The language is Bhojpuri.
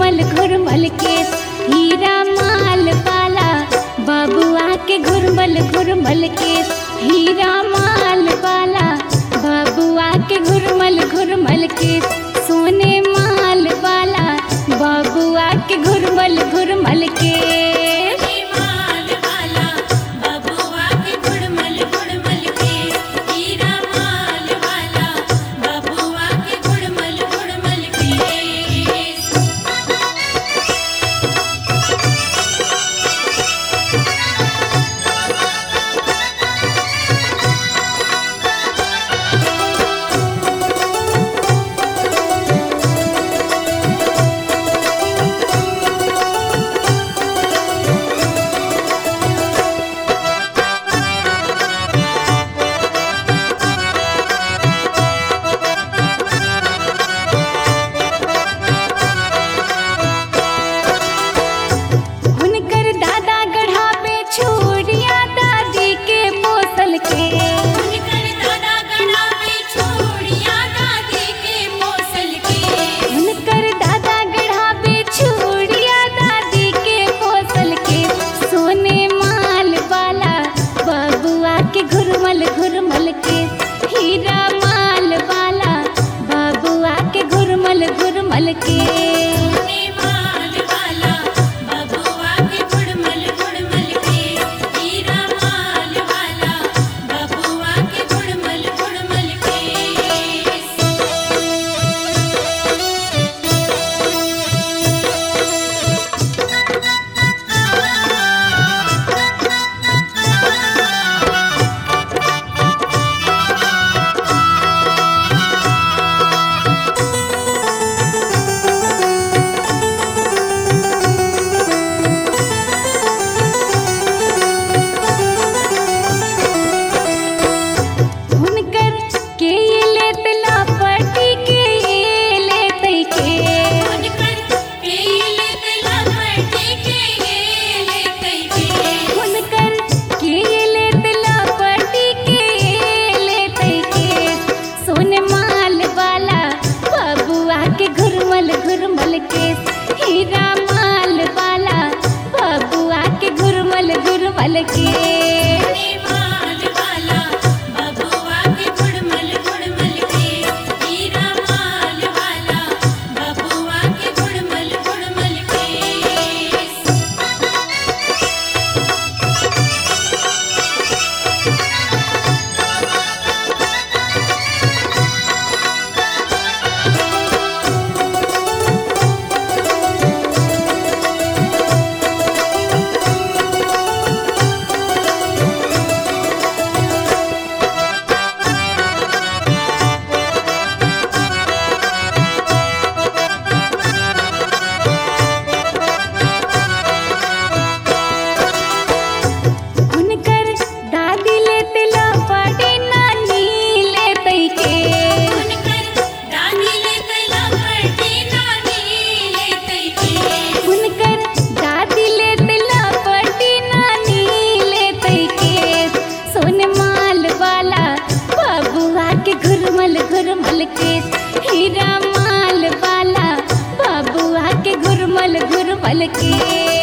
घुरमल घुरमल के हीरा माल वाला बबुआ के घुरमल घुरमल के हीरा माल वाला बबुआ के घुरमल घुरमल के सोने माल वाला बबुआ के घुरमल घुरमल के माल वाला बबुआ के गुड़मल गुड़मल के हीरा माल वाला बबुआ के गुड़मल गुड़मल के हुनकर दादा गढ़ावे छोड़िया दादी के पोसल के उनकर दादा गड़ा में छोड़िया दादी के मौसल के हुनकर दादा गढ़ावे छोड़िया दादी के पोसल के सोने माल वाला बबुआ के घुरमल घुरमल के हीरा माल वाला बबुआ के घुरमल घुरमल के सोने माल वाला बबुआ के गुड़मल गुड़मल के हीरा माल वाला बबुआ के गुड़मल गुड़मल के हुनकर के ये लेत लापटी के ये लेत के उनकर केले तला फटे के ले कई के हुनकर के ये लेत लापटी के ये लेत के सोन माल वाला बबुआ के घुरमल घुरमल के हीरा माल वाला बबुआ के घुरमल घुरमल के माल वाला बबुआ के गुड़मल गुड़मल के हीरा माल वाला बबुआ के गुड़मल गुड़मल के हुनकर दादी लेत लापटी नानी लेत के उनकर दादी ले तला फटे नानी ले कई के हुनकर दादी लेत लापटी नानी लेत के सोन माल वाला बबुआ के घुरमल घुरमल के हीरा माल वाला बबुआ के घुरमल घुरमल के